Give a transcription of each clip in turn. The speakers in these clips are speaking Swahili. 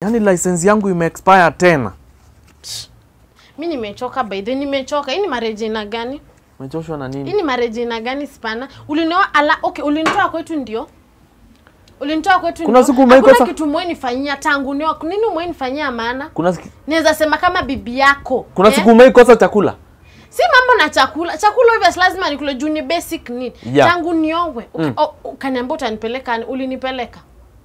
Yaani license yangu imeexpire tena. mi nimechoka by the way, nimechoka hii ni marriage ina gani Umechoshwa na hii nini? ni marriage ina gani spana ulinioa ala okay ulinitoa kwetu ndio ulinitoa kwetu Kuna ndio. siku umeikosa- Hakuna kitu mwe nifanyia tangu nioa nini mwe nifanyia maana Kuna siki- naweza sema kama bibi yako kuna eh? siku umeikosa chakula? si mambo na chakula chakula hivyo si lazima nikule juu ni basic need Yeah. tangu niowe Uki- Mm. o- ukaniambia utanipeleka ulinipeleka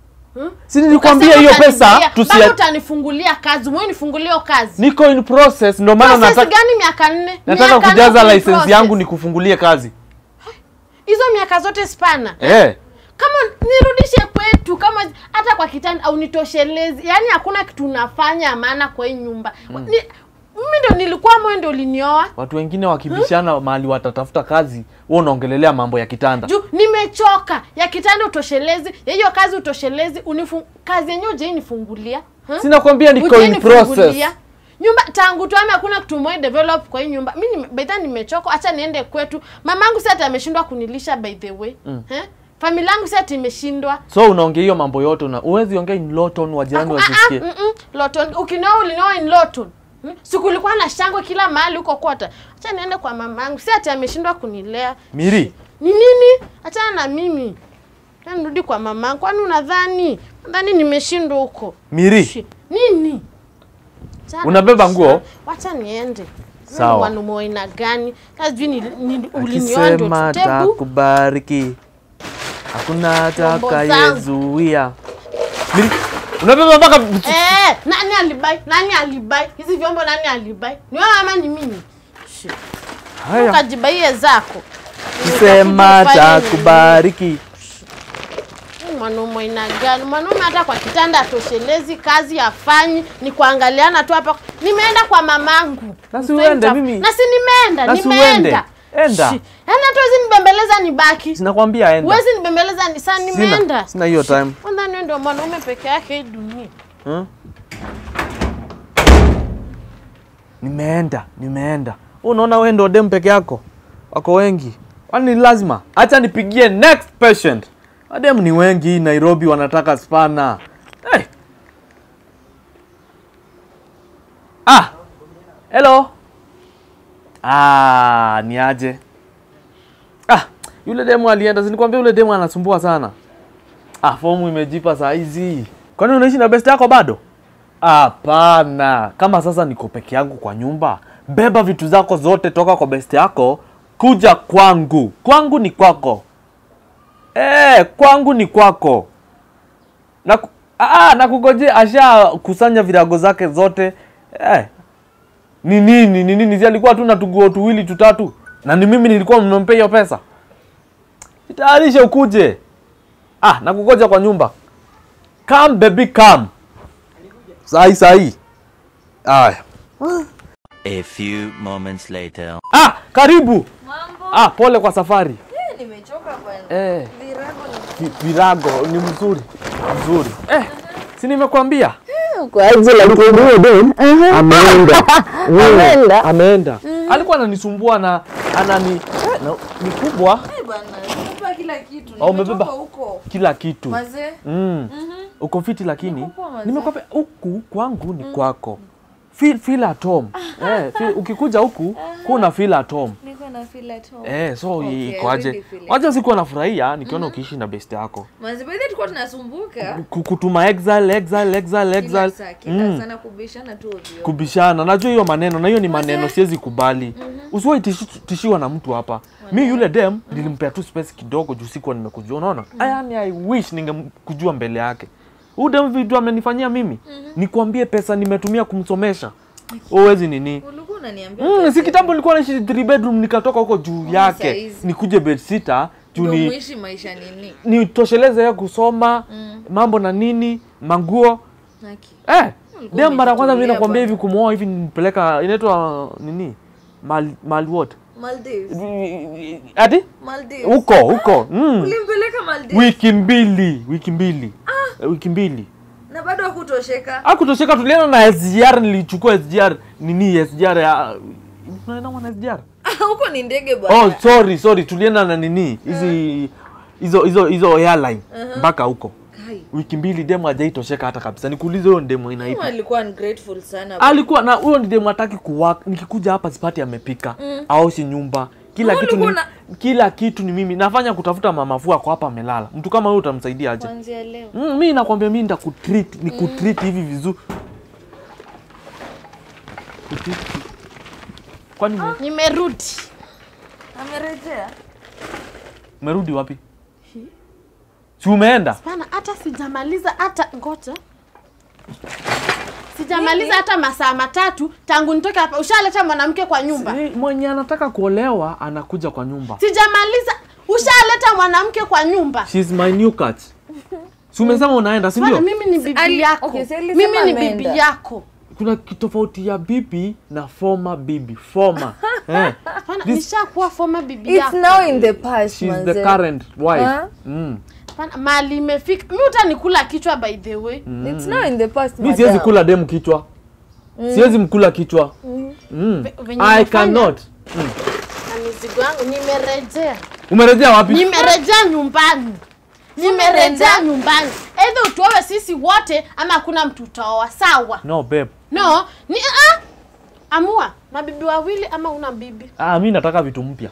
Si nilikwambia hiyo Ukasema pesa utanifungulia- tusi bado utanifungulia kazi mwe nifungulie hiyo kazi niko in process ndio maana Process nataka gani miaka nne nataka Miaka nne kujaza uko in license process. yangu nikufungulie kazi. hizo miaka zote spana Eh. kama nirudishe kwetu kama hata kwa kitanda au nitoshelezi yaani hakuna kitu unafanya maana kwa hii nyumba ni, mimi ndo nilikuwa mwe ndo ulinioa Watu wengine wakibishana mahali watatafuta kazi, wewe unaongelelea mambo ya kitanda. juu nimechoka ya kitanda utoshelezi ya hiyo kazi utoshelezi unifu, kazi yenyewe ujai nifungulia huh? Sina kwambia niko Hujai in process. nifungulia. nyumba tangu tuame hakuna kitu mwe develop kwa hii nyumba mi nime- by the way nimechoka acha niende kwetu mamangu si ati ameshindwa kunilisha by the way mm. eh? familia yangu si ati imeshindwa So unaongea hiyo mambo yote una uwezi ongea in low tone wa jirani Aku- ah, ah, wasisikie. mm-mm. Lawton ukinioa ulinioa in Lawton Hmm? siku ulikuwa na shangwe kila mahali huko kota acha niende kwa mamangu si ati ameshindwa kunilea Miri, ni nini achana na mimi Acha nirudi kwa mamangu kwani unadhani nadhani nimeshindwa huko Miri. Shi- nini Achana Unabeba na- nguo? wacha niende Sawa. wanaume wa aina gani sijui ni, ni, ulinioa ndio akisema tutebu takubariki hakuna Mambo atakayezuia. Miri, unabeba mpaka Eh, nani alibai? Nani alibai? Hizi vyombo nani alibai? Ni wewe ama ni mimi? Shi. haya. Ukajibaie zako. Akisema Utakuja ufanye takubariki. nini? Mwanaume aina gani? Mwanaume hata kwa kitanda atoshelezi, kazi afanyi, ni kuangaliana tu hapa. Nimeenda kwa mamangu. Na si uende, Mfenta- mimi- Na si nimeenda, Na si nimeenda. uende. Enda. Shi. Yaani hata huwezi nibembeleza nibaki. Sinakwambia enda. Huwezi nibembeleza ni saa nimeenda. Sina, sina hiyo time. Kwanza wewe ndio mwanaume peke yake hii dunia. Hmm? Nimeenda, nimeenda. Unaona wewe ndio dem peke yako? Wako wengi. Kwani ni lazima? Acha nipigie next patient. Wadem ni wengi Nairobi wanataka spana. Hey. Ah. Hello. Ah, ni aje? Ah, yule demu alienda, si nikwambia yule demu anasumbua sana. Ah, fomu imejipa saa hizi. Kwani unaishi na best yako bado? Hapana. Kama sasa niko peke yangu kwa nyumba, beba vitu zako zote toka kwa best yako kuja kwangu. Kwangu ni kwako. Eh, kwangu ni kwako. Na ah, na kugoje asha kusanya virago zake zote. Eh. Ni nini? Ni nini? Si alikuwa tu na tuguo tuwili tutatu. Na ni mimi nilikuwa nimempea hiyo pesa. Jitayarishe ukuje. Ah, nakugoja kwa nyumba. Come baby come. Sahi sahi. Aya. A few moments later. Ah, karibu. Mambo. Ah, pole kwa safari. Eh, nimechoka bwana. Eh, Virago ni vi- virago ni mzuri. Mzuri. Eh, si nimekwambia? kwa ajili ya kuhudumu dem ameenda Ameenda. Ameenda. Alikuwa ananisumbua na anani eh, na, ni kubwa Eh, bwana. Nimebeba kila kitu. Oh, umebeba? Nimetoka huko. kila kitu. Mazee. Mm. Mhm. Uko fiti lakini Niko poa mazee. nimekwambia huku kwangu ni kwako. Feel, feel at home. eh, feel, ukikuja huku kuna feel at home. Niko na feel at home. Eh, so Okay, I ikoaje? really feel it. Wacha siku nafurahia nikiona ukiishi na best yako. Mazee, by the way, tulikuwa tunasumbuka. Ku- Kutuma exile, exile, exile, Kila exile. saa, kila Mm. sana kubishana tu ovyo. Kubishana. Najua hiyo maneno na hiyo ni maneno Mazee. siwezi kubali. Usiwahi tishi- tishiwa na mtu hapa. Mi yule dem nilimpea tu space kidogo juu sikuwa nimekujua. Unaona? Yaani I wish ningemkujua mbele yake. Huyu dem vitu amenifanyia mimi. Nikwambie pesa nimetumia kumsomesha. Uwezi nini? Ulikuwa unaniambia Mm, pesa si kitambo nilikuwa naishi 3 bedroom nikatoka huko juu yake. saizi. Nikuje bed sitter juu ndio ni muishi maisha nini? nitosheleze yeye kusoma Mm. mambo na nini manguo Haki. eh Ulikuwa dem mara ya kwanza mimi umejitolea nakwambia hivi bwana. kumwoa hivi nipeleka inaitwa nini mal mal what Maldives. ati Maldives. huko huko mm. Ulimpeleka Maldives wiki mbili wiki mbili Eh, wiki mbili na bado hakutosheka. akutosheka tulienda na SGR nilichukua SGR nini SGR ya unaenda na SGR Huko ni ndege bwana. oh sorry sorry tulienda na nini hizi hizo hizo hizo airline mpaka huko Kai. wiki mbili demu hajaitosheka hata kabisa nikuulize huyo demu inaipi alikuwa ungrateful sana alikuwa na huyo ni demu hataki kuwaka nikikuja hapa sipati amepika mm. aoshi nyumba kila Na kitu ni, ulikuwa kila kitu ni mimi nafanya kutafuta mamafua kwa hapa amelala mtu kama huyo utamsaidia aje kuanzia leo mm, mi nakwambia mi nitakutreat ni kutreat hivi vizuri Kutreat. kwani ume- nimerudi amerejea umerudi wapi si umeenda Bana, hata sijamaliza hata ngoja sijamaliza hata masaa matatu tangu nitoke hapa ushaleta mwanamke kwa nyumba Si, mwenye anataka kuolewa anakuja kwa nyumba sijamaliza ushaleta mwanamke kwa nyumba She's my new cat si umesema unaenda si Bana, ndio mimi ni bibi Ali- yako okay, si alisema mimi ni ameenda. bibi yako kuna kitofauti ya bibi na former bibi former eh. Bana, This- nishakuwa former bibi it's yako now in the past She's manze. the current wife Huh? mm. Bana, mali imefika mi utanikula kichwa by the way it's now in the past mi siwezi madam. kula demu kichwa siwezi mkula kichwa mm. Ve- venye I umefanya cannot na mizigo yangu nimerejea umerejea wapi nimerejea nyumbani nimerejea nyumbani eidha utuowe sisi wote ama hakuna mtu utaoa sawa no babe no ni ah, amua mabibi wawili ama una bibi ah, mi nataka vitu mpya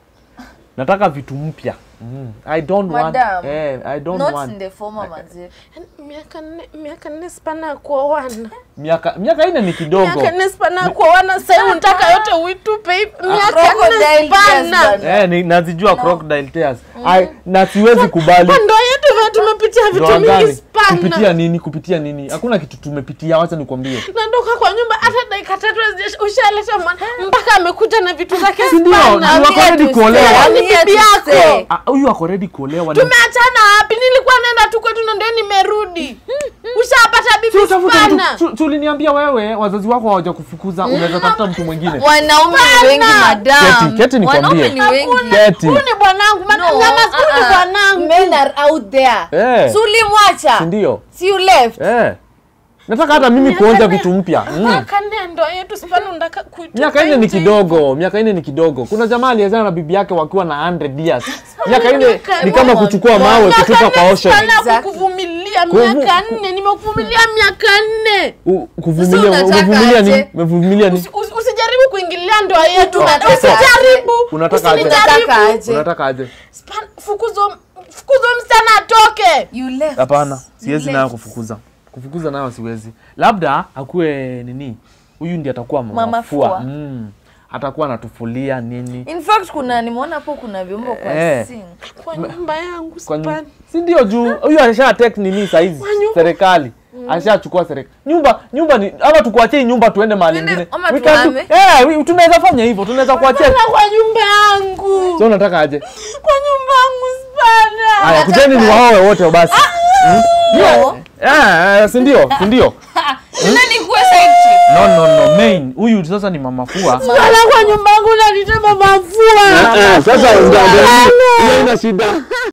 nataka vitu mpya mm. i don't Madam, want eh, i don't not want in the former manze Yaani, miaka nne miaka nne sipana ya kuoana miaka miaka ine ni kidogo miaka nne sipana ya kuoana sahii unataka yote uitupe hivi. miaka nne Crocodile tears sipana bana. eh, ni, nazijua crocodile tears I, na siwezi kubali kwa ndoa yetu vile tumepitia vitu Ndoa mingi gani? kupitia spana nini kupitia nini hakuna kitu tumepitia wacha nikwambie nandoka kwa nyumba hata dakika tatu hazijaisha, ushaleta mwana mpaka amekuja na vitu zake Si ndio? spana. Ni wako ready kuolewa. Yaani I'm here bibi to yako. stay. Ah, huyu ako ready kuolewa ni- tumeachana wapi nilikuwa naenda tu kwetu na ndio nimerudi ushapata Si bibi utafuta spana mtu- tu- tuliniambia wewe wazazi wako hawaja kufukuza unaweza tafuta mtu mwingine wanaume ni wengi madam Keti, keti nikwambie. wanaume ni wengi Keti. huyu ni bwanangu No, madama huyu ni uh-uh. bwanangu men are out there Eh. si ulimwacha Si ndio si you left eh. nataka hata mimi Miaka kuonja nne- vitu mpya mm. miaka nne ya ndoa yetu spana unataka kuitupa miaka ine ni nje. kidogo miaka ine ni kidogo kuna jamaa aliezana na bibi yake wakiwa na 100 years miaka ine miaka ni kama nne. kuchukua mawe Miaka kutupa kwa nne ocean spana Exactly. kukuvumilia Kuvu- miaka nne nimekuvumilia miaka nne U- kuvumilia Sasa unataka umevumilia aje? nini umevumilia nini Usi- usi- usijaribu kuingilia ndoa yetu Unataka usijaribu Unataka aje? unataka usinijaribu aje unataka aje Span- fukuzo fukuzo msichana atoke you left hapana You siwezi left. nayo kufukuza kufukuza nayo siwezi labda akuwe nini huyu ndi atakuwa Mama mamafua fua. mm. atakuwa anatufulia nini in fact kuna nimeona hapo kuna vyombo kwa Eh. sink kwa nyumba yangu Kwa Span. nyu- si ndio juu huyu alisha tek nini saizi Kwa nyumba. serikali alishachukua serikali nyumba nyumba ni ama tukuachie hii nyumba tuende mahali Tuende- ingine ama We can do- tuhame. eh, we- tunaweza fanya hivyo tunaweza kuachia Spana kwa nyumba yangu so unataka aje kwa nyumba yangu spana haya kujeni ni waowe wote basi no Eh, eh, si ndio si ndio nani kuwa side chick no no no main huyu sasa ni mamafua spana kwa nyumba yangu nanitema mafua Sasa ndio ndio hiyo ina shida.